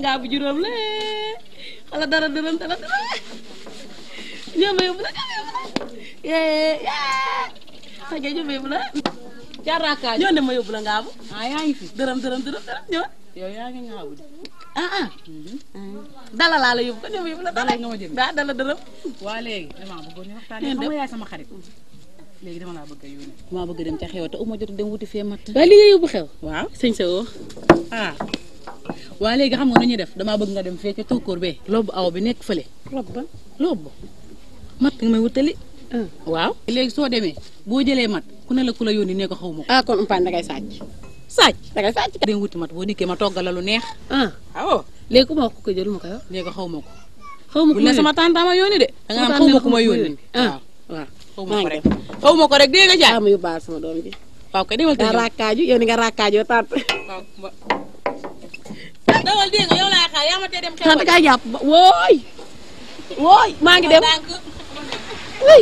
ngaa bu juróom la xala dara dërëm dara dara ñoo ma yóbbu la ñoo ma yóbbu la yee yaa xage ñoo ma yóbbu la ca rakkaaj ñoo ne ma yóbbu la ngaa bu ah yaa ngi fi dërëm dërëm dërëm dërëm ñoo yow yaa ngi ngaabu de ah ah dala laa la yóbbu ko ñoo ma yóbbu la Dala nga ma jënd. daa dala dërëm waa léegi damaa bëggoon ñu waxtaanee Ngeen xam dem. nga yaay sama xarit léegi dama laa bëgg a yónnee damaa bëgg dem ca xew te uma jot dem wuti fee matt waaye li nga yóbbu xew waaw sëñ sa woo ah waa léegi xam nga nu ñuy def damaa bëgg nga dem fee ca tokkoor bee lobu aw bi nekk fële rob ba lobu matt nga may wutali ah waaw léegi soo demee boo jëlee mat ku ne la ku la yónni ne ko xaw ma ko ah kon umpaañ dangay sàcc saaj dangay sàcc dem wuti mat boo dikkee ma toggal la lu neex ah waaw léegi ku ma wax ku ko jël ma ko yor ne ko xaw ma ko xaw ma bu ne sama tante ma yónni de da nga naan xaw ma ku ma yónni ah waaw waaw xaw ma maa ko ngi rek dem xaw ma ko rek dégg nga jaay ah ma yóbbaale sama doom ji waaw kay demal daa tëjee rakkaaju yow ni nga rakkaajoo tànt waaw ba dawal dégg nga yow laay xaar yaa ma tee dem xew tànt kaa jàpp ba wooy wooy maa ngi dem ndànk uy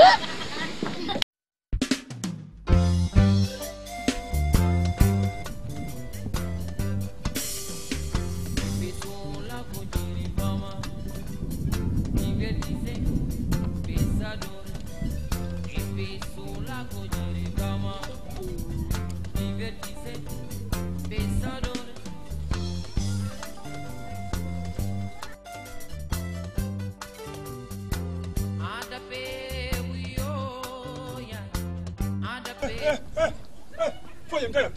foo jëm tegal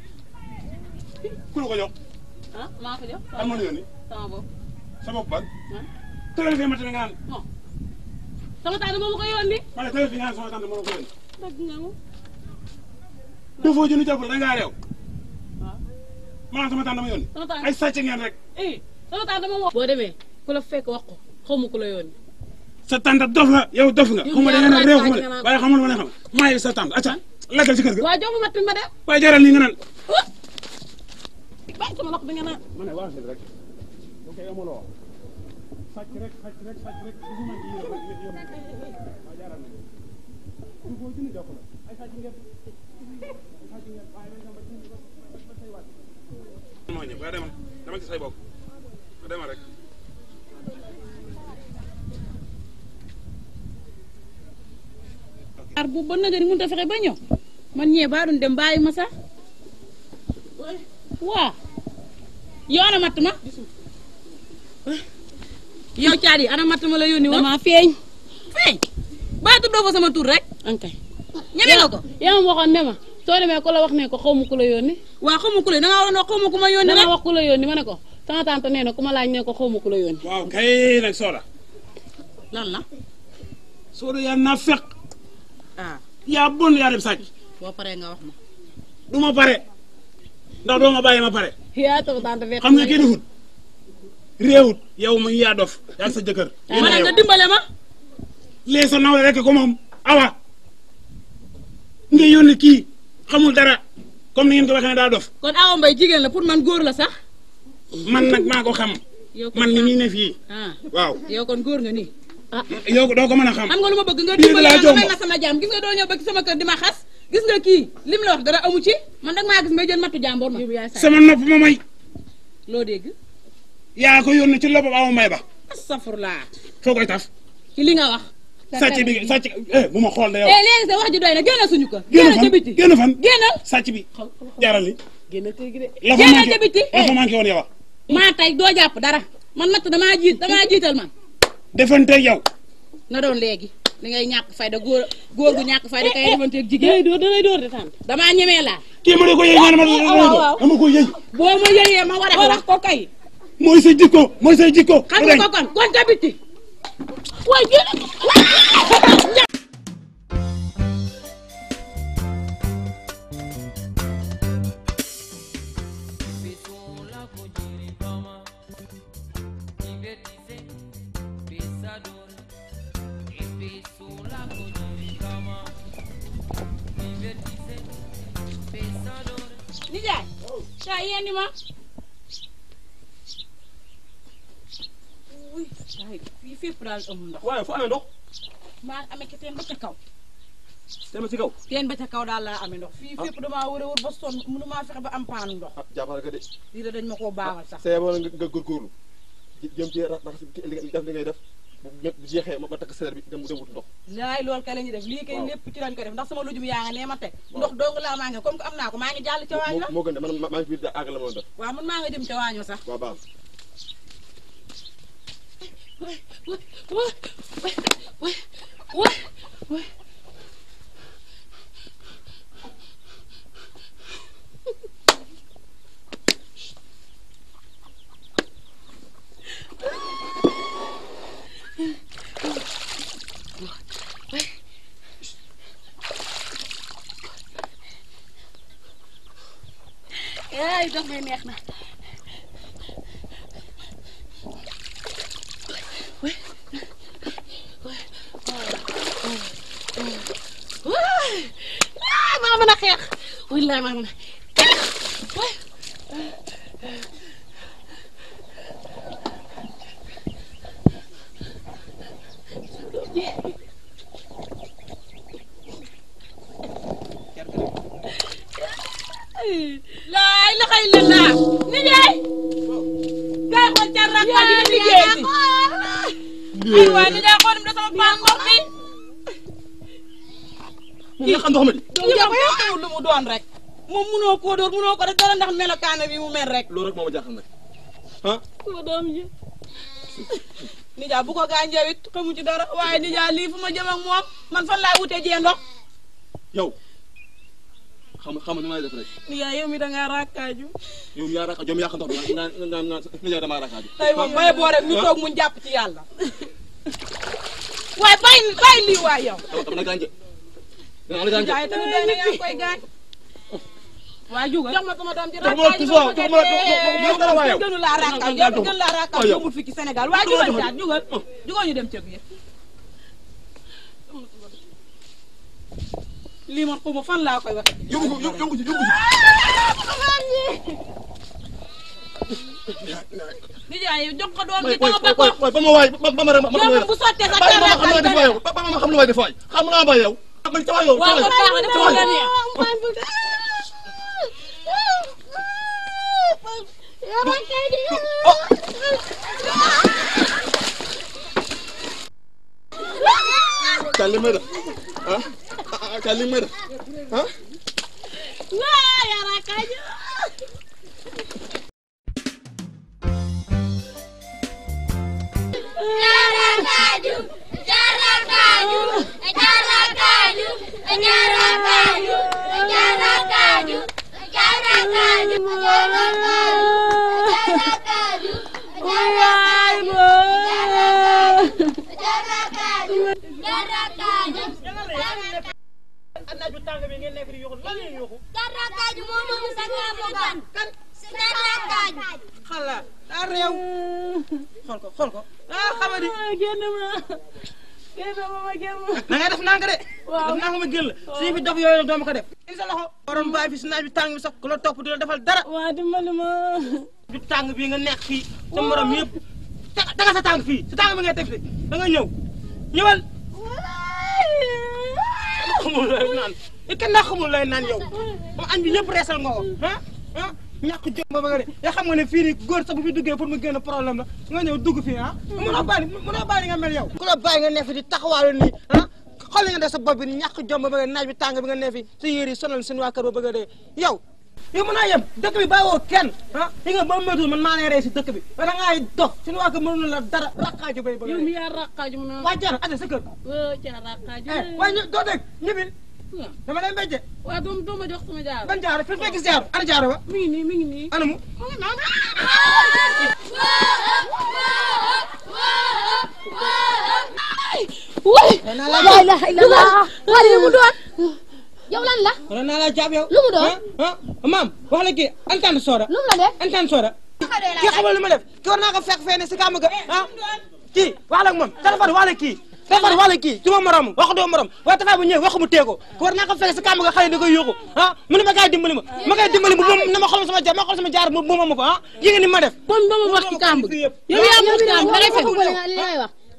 ku la ko jox ah maa ko jox kan moo la yónni sama bopp sa bopp ban ah tegal fii ma tane nga naan bon sama tànt moom ma ko yónni ma ne tegal fii nga naan sama tante moo la ko yónni dëgg nga ma dafoo jënd jàppal da ngaa réew waaw maanaam sama tante ma yónni sama tànt ay sàcc ngeen rek eh sama tànt moom wax boo demee ku la fekk wax ko xaw ma ku la yónni sa tante dof la yow dof nga Yow xaw ma da yaa ngeen a réew laaj xaw ma nga de naan- waaye xamul ma ne xam maa ngi sa tante acca lakkal ci kër ga waa jox ma matt ma dem waaye jaral lii nga naan bàyyi sama loxo bi nga naan ma ne waa rek bu koy amuloo sàcc rek sàcc rek sàcc rek bu ma ci yéen rek yéen waa jaral na du foo jënd jàppal ay sàcc ngeen ay sàcc ngeen waaye nañ dem ba ci ba say wàcc moo ñëw waaye demal demal ci say bopp demal rek ar bu ba nagari mënut a fexe ba ñëw man ñee baa doon dem bàyyi ma sax waa yow ana matt ma yow caat yi ana matt ma la yónni woon dama feeñ feeñ baa tuddoo fa sama tur rek ankay ñeme nga ko yaa ma waxoon ne ma soo demee ku la wax ne ko xaw ma ku la yónni waa xaw ma ku la da ngaa waroon wax xaw ma ku ma yónni dama rek wax ku la yónni ma ne ko sama tante nee na ku ma laaj ne ko xaw ma ku la yónni waaw kay nag sooda lan la sooda yaa naa fekk ah yaa bon yaa dem sàcc boo paree nga wax ma du ma pare ndax doo ma bàyyi ma pare yaa sama tante fekk xam nga kii defut réewut yow ma yaa dof yaa sa jëkkër ma ne nga dimbale ma lee sa nawle rek ko moom awa nga yónni kii xamul dara comme ni ngeen ko waxee ne daa dof kon awa mbay jigéen la pour man góor la sax man nag maa ko xam yow kon man ni muy ne fii ah waaw yow kon góor nga nii yow doo ko mën a xam xam nga lu ma bëgg nga Lii dimbale laa ma nga jomb. may ma sama jaam gis nga doo ñëw ba ci sama kër di ma xas gis nga kii lim la wax dara amu ci man nag maa gis ngay jël mattu jàmboor ma sama nopp ma may loo dégg yaa ko yónni ci loppam awa mbay ba astafurlaa foo koy taf ci li nga wax sàcc bi sàcc eh bu ma xool de yow eh léegi sa wax ji doy na génn suñu kër génn génn ca fan biti génn fan génnal sàcc bi jaaral li génn kër gi de la fa Génnal manqué ca biti. la fa manqué woon yow maa tey doo jàpp dara man matt damaa jiit damaa jiital man defanteeg yow na doon léegi li ngay ñàkk fayda góor góor gu ñàkk fayda kay defanteeg jigéen dalay dóor dalay dóor de tante damaa ñemee laa kii ma ne ko yëy nga ne ma waaw, waaw. dama ko yëy boo ma yëyee ma war a wax ko kay mooy sa jikko mooy sa jikko xam nga ko kon kon ca biti waay génn nijaay saa yéen ni ma uy saa fii fépp daal amul ndox waaye fu amee ndox maa amee ke teen ba ca kaw tema ci kaw teen ba ca kaw daal laa amee ndox fii fépp damaa wër a wër ba sonn mënu maa fexe ba am paanu ndox ah jàppale ko de lii de dañ ma koo baaxal sax see wala nga nga góorgóorlu jëm ci rax li def li ngay def bu bu jeexee ma takk seer bi dem dem wut ndox laay loolu kay la ñuy def lii kay Waaw. lépp ci lañ ko def ndax sama lujum yaa nga nee ma teg Waaw. ndox dong laa maa ngi comme que am naa ko maa ngi jàll ca waañ la moo gën de man maa ngi fi àgg la moo def waaw man maa nga jëm ca waañoo sax waaw baax ay dox may neex na waay maa mën a xeex wallaay maa mën a xeex waay laay la xëy la laa ni jaay kaay xool ca rakka bi nga liggéey si ay waay ni jaay xool da sama paan ndox mi mu nga xam ndox ma di ñu ko xamul lu mu doon rek moom munoo koo dóor munoo ko def dara ndax melokaana bi mu mel rek loolu rek moo ma jaaxal nag ah sama doom ji nijaay bu ko gaañjee it xamu ci dara waaye nijaay lii fu ma jëm ak moom man fan laay wutee jee ndox yow xam xam nu may def rek nijaay yow mi da ngaa rakkaaju yow yaa raka jom yaa xam ndox bi nga nga nga nga nga damaa rakaaju tey moom baye boo rek ñu toog muñ jàpp ci yàlla waaye bàyyi bàyyi lii waay yow dama dama la gànje dama la gànje nijaay tamit doy na yaa ngi koy gaañ waa jugal jox ma sama doom ji Jox ma rakkaaju tuuti waaw, jox ma- jox ma- jox ma dara waay yow. gënu laa rakkaaju Jox ma- yow gën laa rakkaaju waaw yow. yombul fii ci Sénégal waa Jox ma- jugal jox ma- caat jugal jugal ñu dem ca biir lii man xuma fan laa koy waxe yóbbu ko yóbbu ko yóbbu ko nijaay jox ko doom waay ji waay dama ba ko waay waay ba ma waay ba ba ma rek ma ma yow bu sottee sa bàyyi ma terrain xam lu may def waay yow ba ba ma xam lu may def waay xam naa ba yow man ca waay yow waaw ca kon waay baax na dafa la neex ca li may def ah ah ca li may def ah waay yaa rakkaaju Jarakaju, jarakaju, jarakaju, jarakaju, jarakaju, jarakaju, jarakaju, waay jarakaju, jarakaju, jarakaju moo moom sa ngaamu gan. Jarakaju. xala daa réew xool ko xool ko ah xamadi génn ma génn ma ma génn ma na ngay def nanga de Waaw. def nanga ma génn la suñu fi dof yooyu nag dooma ko def indi sa loxo borom bàyyi fi si naaj bi tàng bi sax ku la topp du la defal dara waa dimbali ma du tàng bii nga nekk fii sa morom yëpp te nga sa tàng fii sa tàng bi ngay teg fi da nga ñëw ñëwal xamul lay naan i kenn daa xamul lay naan yow moom añ bi ñëpp reesal nga ko ah ah ñàkk jom ba bëgg de yaa xam nga ne fii nii góor sax bu fi duggee pour mu génn problème la nga ñëw dugg fii ah mënoo bàyyi mënoo bàyyi nga mel yow ku la bàyyi nga ne fi di taxawaalu nii ah xool nga def sa bopp bi ni ñàkk jom ba bëgg naaj bi tàng bi nga ne fi sa yére yi sonal seen waa kër ba bëgg a dee yow yow mën naa yem dëkk bi bàyyiwoo kenn ah li nga ba métul man maa lay rey si dëkk bi da ngay dox suñu waa kër mënul la dara rakkaaju bay bëgg a yow dee mi yaa rakkaaju mu naan waa jar ate sa kër waa ca rakkaaju eh waaye ñu doo dégg ñibbil dama lay mbéjje waa doom doo ma jox sama jaar ban jaaro fi fekk jaaro ana jaaro ba mi ngi nii mi ngi nii anamu Woi, la la ilaha illallah. Wali lu mu doon? Yow lan la? wala naa la jaab yow Lu mu doon? ah ah maam wax la kii antaan sooda Lu mu la def? antaan sooda kii xamal lu ma def kii war naa ko fekk fee ne si kàmm ga ah kii wax la ak moom téléphone wax la kii téléphone wax la kii du ma morom wax doo morom waaye taxaw bu ñëwee waxu mu teeko ko war naa ko fekk si kàmm ga xale da koy yóoxu ah mu ne ma kaay dimbali ma ma koy dimbali mu moom na ma xool sama jaar ma xool sama jaar mu mu ma ko ah yi nga ni ma def kon doo ma wax ci kàmb gi yow yaa moom kàmb da ngay fen Waxuma li nga- li ngay wax.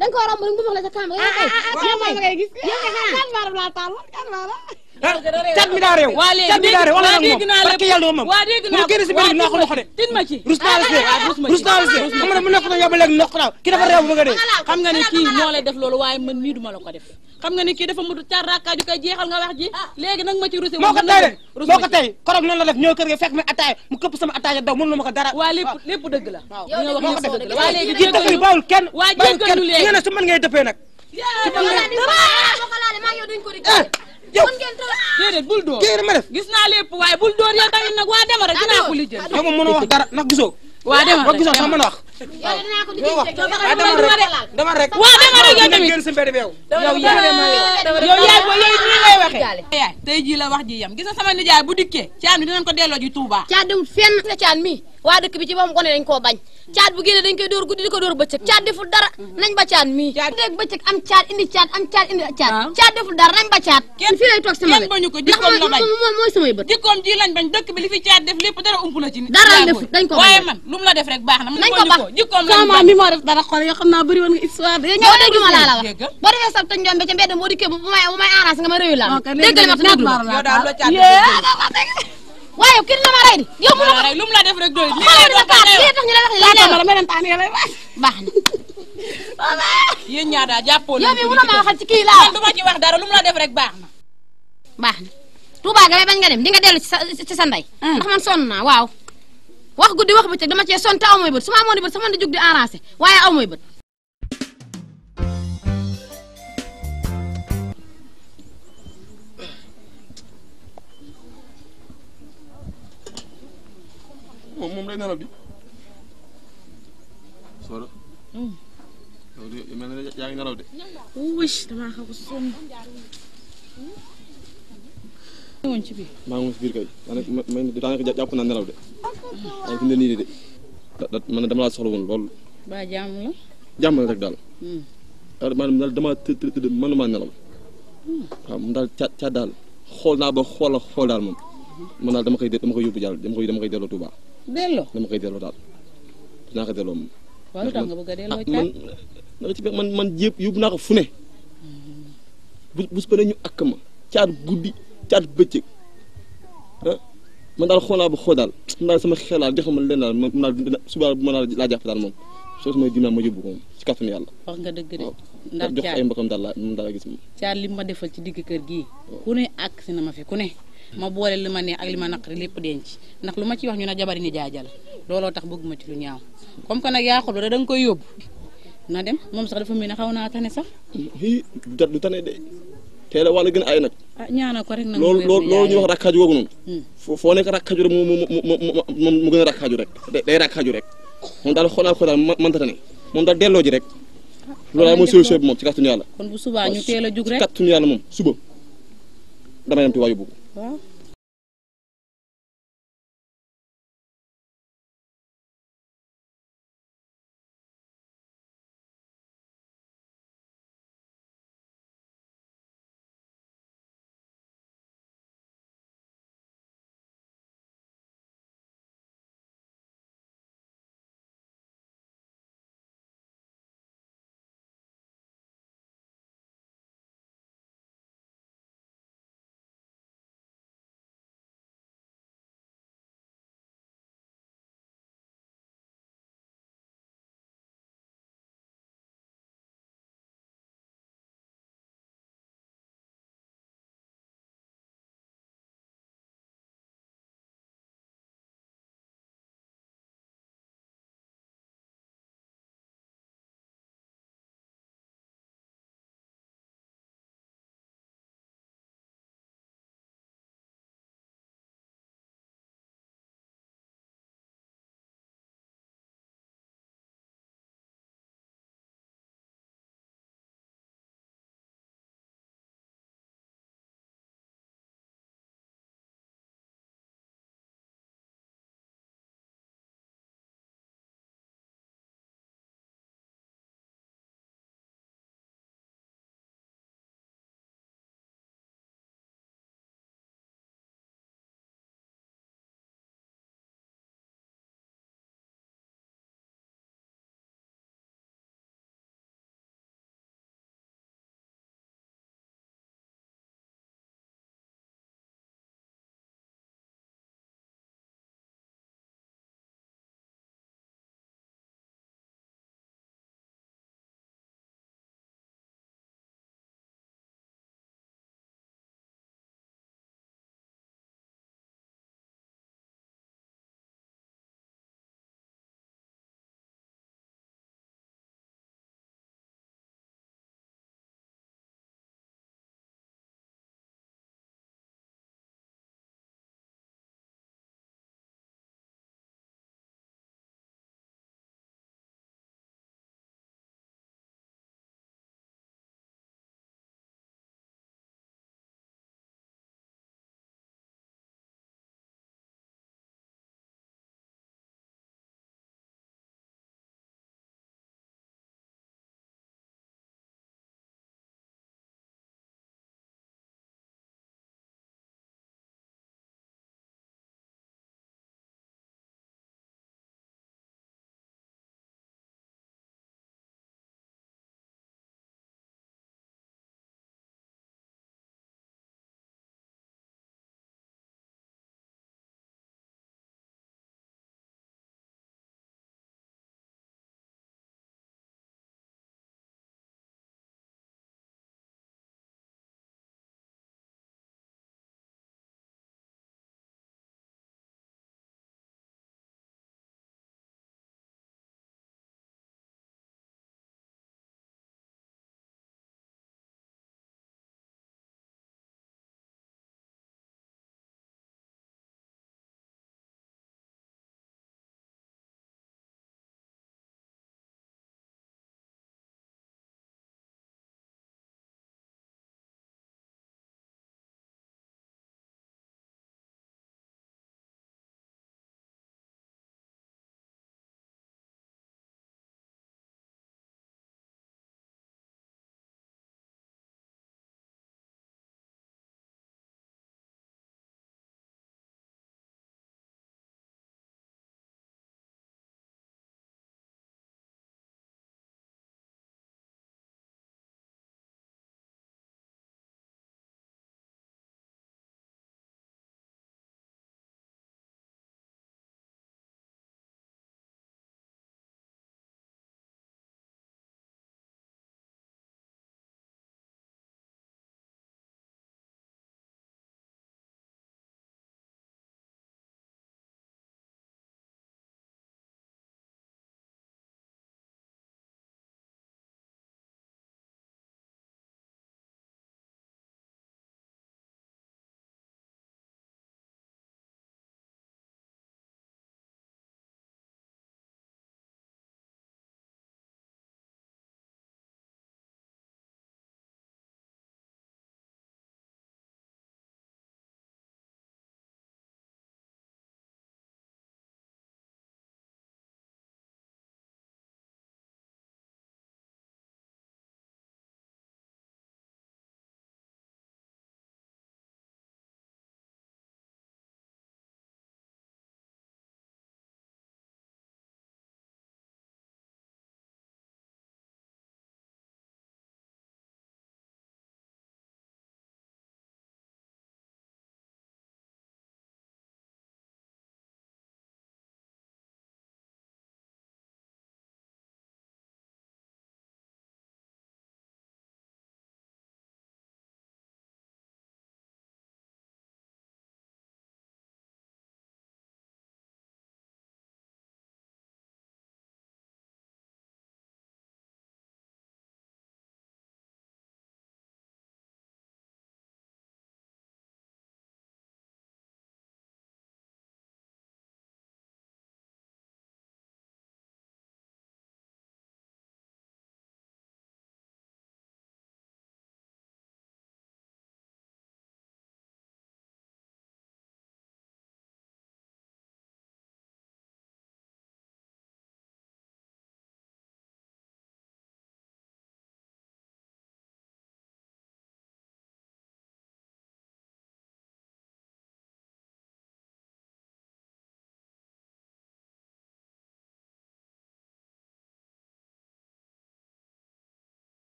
da nga ko romb rek mu wax la sa kàmb yow kay yow moom ngay gis kan maaram laa taal kan maaram ah cat mi daa réew waa léegi cat mi daa réew wala nag dégg moom naa parce que yàlla moom waa dégg naa mu génn si biir naa ko loxo de tin ma ci rus naa la si rus ma ci. rus naa la si xam nga ne mu nekk na yóbbu léegi ndox naaw ki dafa réew bu nga dee xam nga ni kii moo lay def loolu waaye man mii duma la ko def xam nga ni kii dafa mutu car rakkaaju koy jeexal nga wax ji léegi nag ma ci rusé moo ko tey de rus moo ma ko ci. tey korog noonu la def ñëw kër ga fekk mi attaaya mu këpp sama attaaya daw mënulu ma ko dara waa lépp lépp dëgg la waaw li nga wax moo ko lépp def dëgg la waa léegi ci dëkk bi bawul kenn waa bawul jéggal kenn ñu léegi nga ne su mën ngay dëppee nag boo ko laalee maa ngi yow duñ ko di ah yow mën ngeen toog déedéet bul dóor kii ma def gis naa lépp waaye bul dóor yow tamit nag waa dema rek dinaa ko lijjël yow moom mënoo wax dara ndax gisoo waa dema boo rek gisoo sax dema mën a wax yow dinaa ko di yow wax jël ah dama rek dama rek waa dema rek yow tamit génn si mbedd bi yow yow yaay yow yaay boo yow nii ngay waxee yaay tey jii la wax ji yam gis nga sama nijaay bu dikkee caan bi dinañ ko delloo ji Touba caat demul fenn nga caat mi waa dëkk bi ci boppam gone dañ koo bañ caat bu génnee dañ koy dóor guddi di ko dóor bëccëg caat deful dara nañ ba caat mii dégg bëccëg am caat indi caat am caat indi caat waaw. caat deful dara nañ ba caat Kenn- fii lay toog sama kenn wet bañu ko, ndax jikkoom la mooy bañ. mooy mooy samay bët jikkoom ji lañ bañ dëkk bi li fi caat def lépp dara ump la ci nit Dara yaa def- booy. dañ ko waaye bañ. man lu mu la def rek baax na man Nañ ko bañu bax. jikkoom lañ sama bañ mi moo def dara xool yoo xam naa bëri woon nga histoire de ñëw dégg ma laa la wax Dégg. boo defee sab te njombe ca mbedd boo dikkee bu bu may bu may arrangé nga ma réew la ok léegi dégg li ma te déglu ma yow daal loo caat waaye yow kii dina ma rey di yow mu def rek lu mu la def rek doy lii xoolal lay dina doon kaat lay lii wax. tax ñu lay wax lii lay wax dama leen taan yàlla wax baax na yéen ñaar daal jàppoo yow leen mi ko mënoo di maa def. waxal ci kii laa man du ma ci wax dara lu mu la def rek baax na baax na Touba ga may bañ nga dem di nga dellu ci sa ci sa ndey ndax man sonn naa waaw wax guddi wax bëccëg dama cee sonn te aw mooy bët su ma amoon di bët sama di jug di arrangé waaye aw mooy bët moom moom lay nelaw di soro yow de mel na ne yaa ngi nelaw de wush damaa xaw a sonn woon ci biir maa ngi si biir kay daanaka ma may daanaka jàpp naa nelaw de waaye fi mu ne nii de da da man dama laa soxla woon lool ba jàmm la jàmm la rek daal daal maanaam daal damaa të të tëdd mënuma nelaw waaw moom daal caat caat daal xool naa ba xool a xool daal moom man daal dama koy dama koy yóbbu jàll dama koy dama koy delloo Touba delloo dama koy delloo daal dinaa ko delloo moom. waaw lu tax nga bëgg a delloo ah caat man naka ci man man yëpp yóbbu naa ko fu ne bu bu su paree ñu akk ma caat guddi caat bëccëg ah man daal xool naa ba xool daal man daal sama xel daal joxe ma leen daal man man daal suba bu ma laa jàpp daal moom soo sama dinaa ma yóbbu ko moom ci kàttanu yàlla. wax nga dëgg de waaw ndax jox caat ay mbokam daal laa moom daal laa gis moom. caat li ma defal ci digg kër gii ku ne àgg si na ma fi ku ne ma boole li ma neex ak li ma naqari lépp denc ndax lu ma ci wax ñu ne jabari ni jaajal looloo tax bëgguma ci lu ñaaw comme que nag yaa xool da nga koy yóbbu na dem moom sax dafa mel ne xaw naa tane sax hi du ta- du tane de teel a wàll gën a ay nag. ah ñaanal ko rek nag loolu mu wér loolu ni loolu ñuy yaayam. wax rakkaaju googu noonu. Hmm. foo foo nekk rakkaaju rek mu mu mu mu mu mu gën a rakkaaju rek day day rakkaaju rek moom daal xool naa ko daal ma mënta tane moom daal delloo ji rek. loolu daal mooy solution bi moom ci kàttanu yàlla. kon bu subaa ñu teel a jug ci rek kàttanu yàlla moom suba damay dem Tuubaa yóbbu ko. waaw